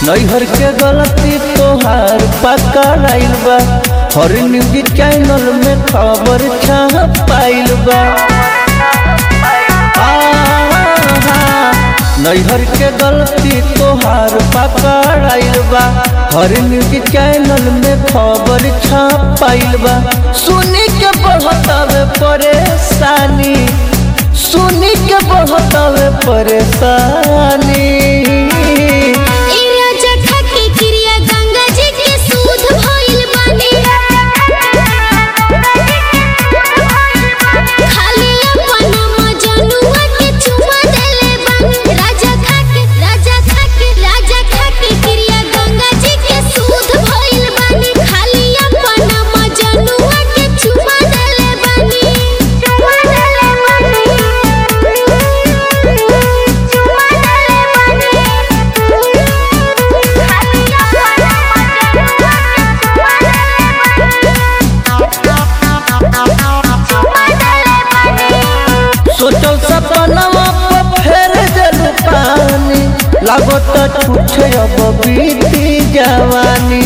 नैहर के गलती तोहार पकड़ाइल बा हर न्यूज चैनल में खबर छपाइल बा आहा, नैहर के गलती तोहार पकड़ाइल बा हर न्यूज चैनल में खबर छपाइल बा सुनी के बहुत परेशानी सुनी के बहुत परेशानी ए राजा खाके क्रिया गंगा जी के सूद भइल बानी खाली अपन मजनुआ के चुमा देले बानी राजा खाके राजा खाके राजा खाके क्रिया गंगा जी के सूद भइल बानी खाली अपन मजनुआ के चुमा देले बानी चुमा देले बानी चुमा देले बानी सोचल सपनवा पर फेर देलू पानी लागत छूटे अब बीती जवानी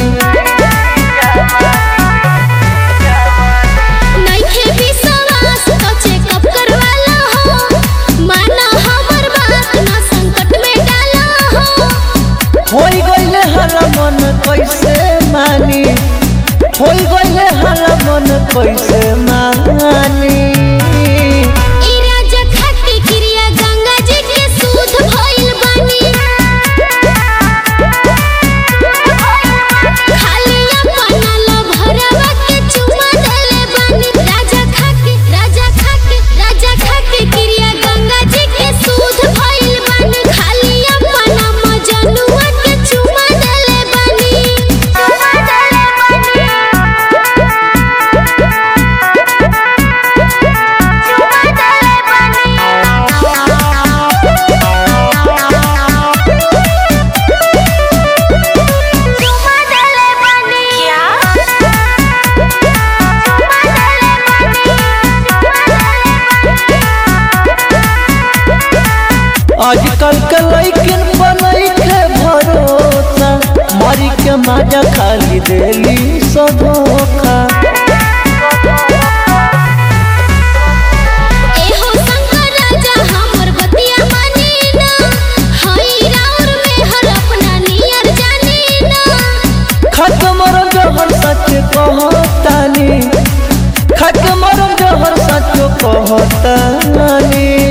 नइखे विश्वास तो चेकअप करवाला हो माना हमर बात ना संकट में डाला हो होई गईले हर मन कैसे मानी होई गईले हर मन कैसे मानी ई राजा खाके क्रिया गंगा जी के सूद भइल बानी खाली अपन लभरवा के चुमा देले बानी राजा खाके राजा खाके राजा खाके क्रिया गंगा जी के सूद भइल बानी खाली अपन मजनुआ के चुमा देले बानी चुमा देले आजकल के लैकिन बनई के भरोसा मरी के माजा खाली देली सब धोखा एहो शंकर राजा हमर बतिया मानी ना हई राउर में हर अपना नियर जानी ना खत्म जहर सच कहतानी खत्म जहर सच कहतानी